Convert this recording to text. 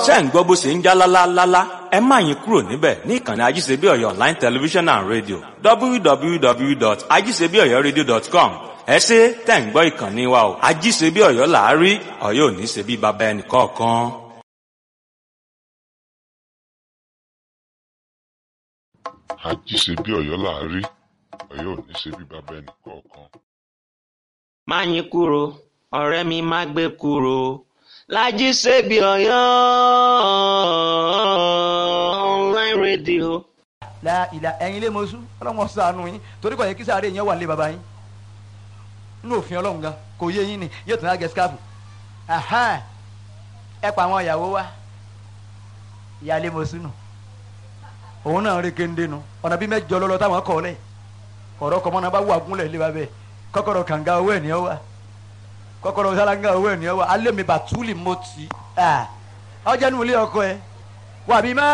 ṣé ń gbọ́ bó ṣe ń já lálálálá ẹ má yín kúrò níbẹ̀ ní ìkànnì ajíṣebí ọ̀yọ́ online television and radio www.ajíṣebíọ̀yọ́radio.com ẹ ṣe tẹ̀ ń gbọ́ ìkànnì wa o ajíṣebí ọ̀yọ́ làárí ọ̀yọ́ ò ní ṣe bí baba ẹnì kọ̀ọ̀kan. àjíṣe bí ọ̀yọ́ là á rí ọ̀yọ́ ò ní ṣe bí bàbá ẹnì kọ̀ọ̀kan. má yín kúrò ọ̀rẹ́ mi má gbé kúrò lájí ṣebí ọ̀yọ́ online radio. la ìlà ẹ̀yin lé mọ́sú ọlọ́mọ sànù yín torí kò yẹ kí sáré yẹn wà lé baba yín nínú òfin ọlọ́run gan kò yé yín ni yóò tún á gẹ skáàpù ẹ pa àwọn ìyàwó wa ìyáálé mọ́sú nù òun náà rí kéńdé nu ọ̀nà bí mẹ́jọ lọ́lọ́ táwọn kọ́ lẹ̀ ọ̀rọ̀ kọ́mọ́ náà bá wà gúnlẹ̀ lé babẹ́ kọ́kọ́rọ́ kànga owó ẹ̀ ní ọ wa kọ́kọ́rọ́ sálángà owó ẹ̀ ní ọ wa alẹ́ mi bàtúlì mọ́tì ọjà nù ilé ọkọ ẹ wà bí má.